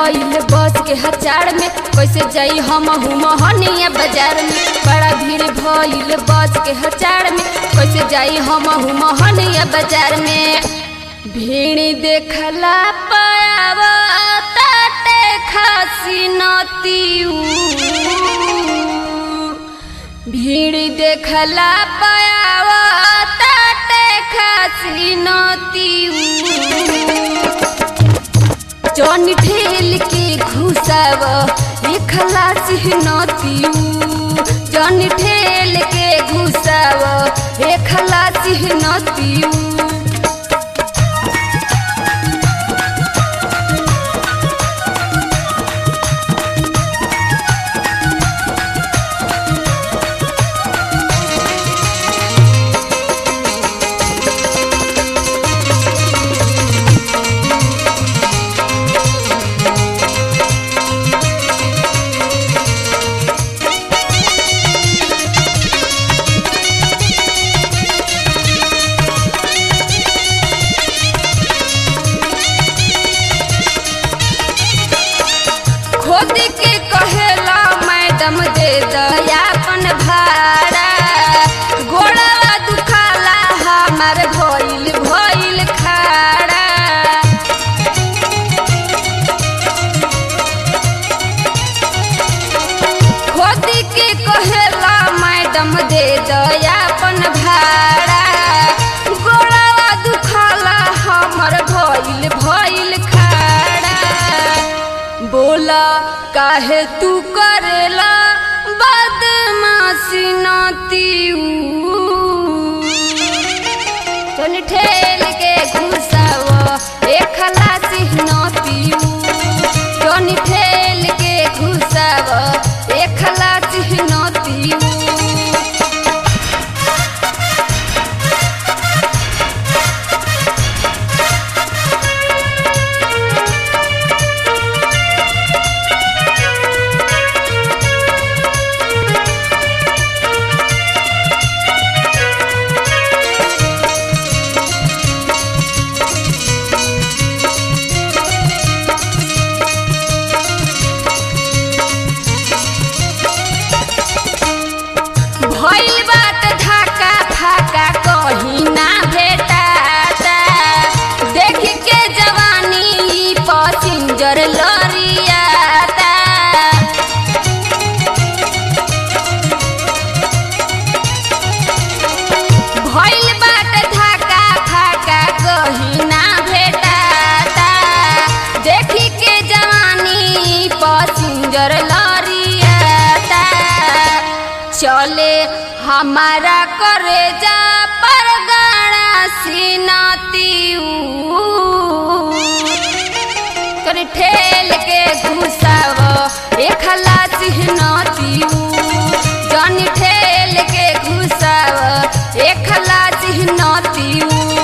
भइल बस के हचार में कैसे जाई हम मोहनिया बाजार में बड़ा भीड़ भइल बस के हचार में कैसे जाई हम मोहनिया बाजार में भीड़ देखला पावा ताटे खासी नतीऊ भीड़ देखला पावा ताटे खासी नतीऊ जन ठेल के घुसाव एक खलासी नतीऊ जन ठेल के घुसाव एक खलासी नतीऊ खोद के कहेला मैडम दे दयापन भाड़ा गोड़वा दुखाला हमार भइल भइल खाड़ा खोद के कहेला मैडम दे दयापन भाड़ा गोड़वा दुखाला हमर भइल भइल खाड़ा बोला काहे तू करेला बदमाशी नतीऊ चल ठेल के घुसाव एक खलासी नतीऊ जन ठेल के घुसाव एक खलासी नतीऊ भइल बात ढाका फाका कहीं ना भेटाता देख के जवानी ई पसिंजर लरियाता भइल बात ढाका फाका कहीं ना भेटाता देख के जवानी ई पसिंजर लरियाता चले हमारा करे जा पर गाड़ा सीनातीऊ कर ठेल के घुसाव एक खलासी नतीऊ जन ठेल के घुसाव एक खलासी नतीऊ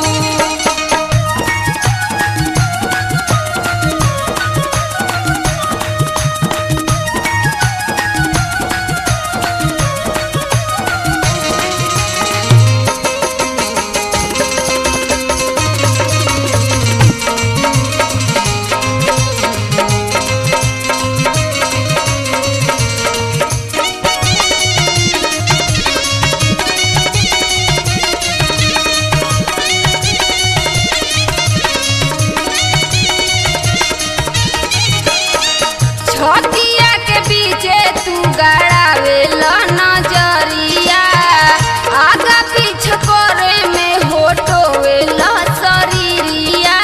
छतिया के बीचे तू गड़ावे नजरिया आगा पीछे करे में होटोवे शरीरिया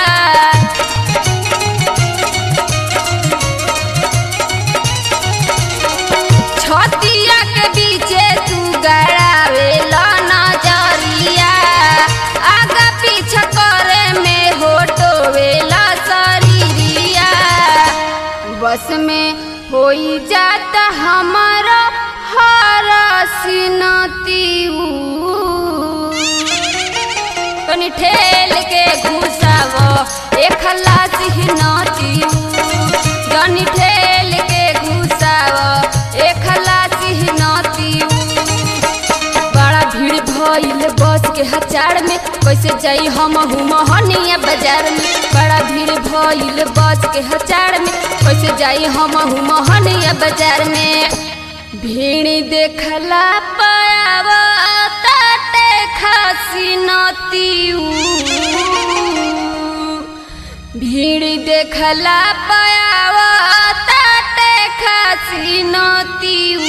छतिया के बीचे तू गड़ावे नजरिया आगा पीछे करे में होटोवे शरीरिया बस में होई जाता हमारा हरसिनतीऊ तनी ठेल के घुसाव एक खलासी नतीऊ जनी ठेल के घुसाव एक खलासी नतीऊ बड़ा भीड़ भइल बस के हचार में कैसे जाई हम मोहनिया बाजार में बड़ा भीड़ भइल बस के हचार में कैसे जाई हम मोहनिया बाजार में भीड़ देखला पावा ताटे खासी नतियू भीड़ देखला पावा ताटे खासी नतियू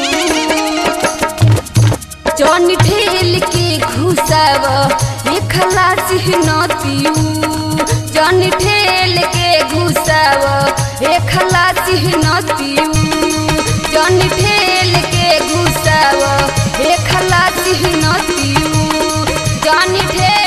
जन ठेल के घुसाव ये खलासी नतियू जन ठेल के घुसाव ये खलासी नतियू जन ठेल के घुसाव ये खलासी नतियू जन ठेल